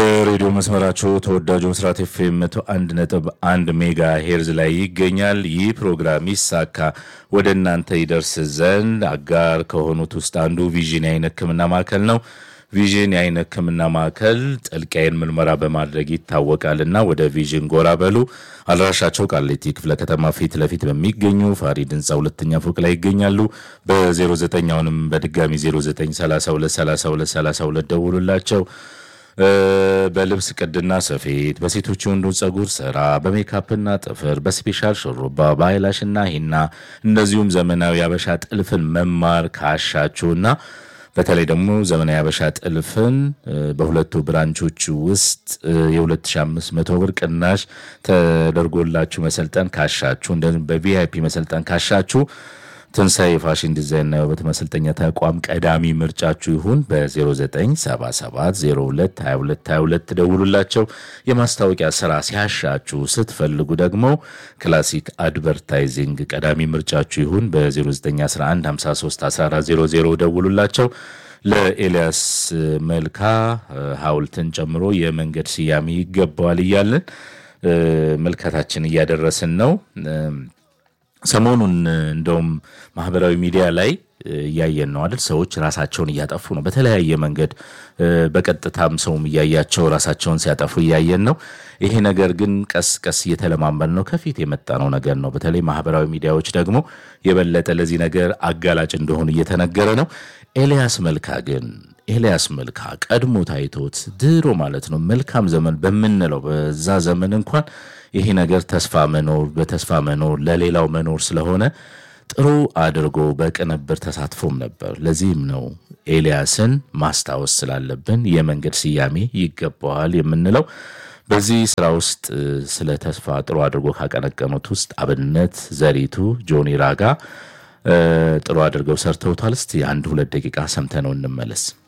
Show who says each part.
Speaker 1: የሬዲዮ መስመራቸው ተወዳጁ ምስራት ኤፍኤም መቶ አንድ ነጥብ አንድ ሜጋ ሄርዝ ላይ ይገኛል። ይህ ፕሮግራም ይሳካ ወደ እናንተ ይደርስ ዘንድ አጋር ከሆኑት ውስጥ አንዱ ቪዥን የዓይን ሕክምና ማዕከል ነው። ቪዥን የዓይን ሕክምና ማዕከል ጥልቅ የዓይን ምርመራ በማድረግ ይታወቃልና ወደ ቪዥን ጎራ በሉ። አድራሻቸው ቃሊቲ ክፍለ ከተማ ፊት ለፊት በሚገኙ ፋሪድ ህንፃ ሁለተኛ ፎቅ ላይ ይገኛሉ። በ09 አሁንም በድጋሚ 09323232 ደውሉላቸው። በልብስ ቅድና ስፌት፣ በሴቶች የወንዱ ጸጉር ስራ፣ በሜካፕና ጥፍር፣ በስፔሻል ሹሩባ፣ በአይላሽና ሂና እንደዚሁም ዘመናዊ አበሻ ጥልፍን መማር ካሻችሁና በተለይ ደግሞ ዘመናዊ አበሻ ጥልፍን በሁለቱ ብራንቾች ውስጥ የ2500 ብር ቅናሽ ተደርጎላችሁ መሰልጠን ካሻችሁ እንደዚሁም በቪአይፒ መሰልጠን ካሻችሁ ትንሣኤ የፋሽን ዲዛይንና የውበት ማሰልጠኛ ተቋም ቀዳሚ ምርጫችሁ ይሁን። በ0977022222 ደውሉላቸው። የማስታወቂያ ስራ ሲያሻችሁ ስትፈልጉ ደግሞ ክላሲክ አድቨርታይዚንግ ቀዳሚ ምርጫችሁ ይሁን። በ0911531400 ደውሉላቸው። ለኤልያስ መልካ ሐውልትን ጨምሮ የመንገድ ስያሜ ይገባዋል እያለን መልካታችን እያደረስን ነው። ሰሞኑን እንደውም ማህበራዊ ሚዲያ ላይ እያየን ነው አይደል? ሰዎች ራሳቸውን እያጠፉ ነው በተለያየ መንገድ፣ በቀጥታም ሰውም እያያቸው ራሳቸውን ሲያጠፉ እያየን ነው። ይሄ ነገር ግን ቀስ ቀስ እየተለማመድ ነው፣ ከፊት የመጣ ነው ነገር ነው። በተለይ ማህበራዊ ሚዲያዎች ደግሞ የበለጠ ለዚህ ነገር አጋላጭ እንደሆኑ እየተነገረ ነው። ኤልያስ መልካ ግን ኤልያስ መልካ ቀድሞ ታይቶት ድሮ ማለት ነው መልካም ዘመን በምንለው በዛ ዘመን እንኳን ይሄ ነገር ተስፋ መኖር በተስፋ መኖር ለሌላው መኖር ስለሆነ ጥሩ አድርጎ በቅንብር ተሳትፎም ነበር። ለዚህም ነው ኤልያስን ማስታወስ ስላለብን የመንገድ ስያሜ ይገባዋል የምንለው። በዚህ ስራ ውስጥ ስለ ተስፋ ጥሩ አድርጎ ካቀነቀኑት ውስጥ አብነት ዘሪቱ፣ ጆኒ ራጋ ጥሩ አድርገው ሰርተውታል። እስቲ አንድ ሁለት ደቂቃ ሰምተነው እንመለስ።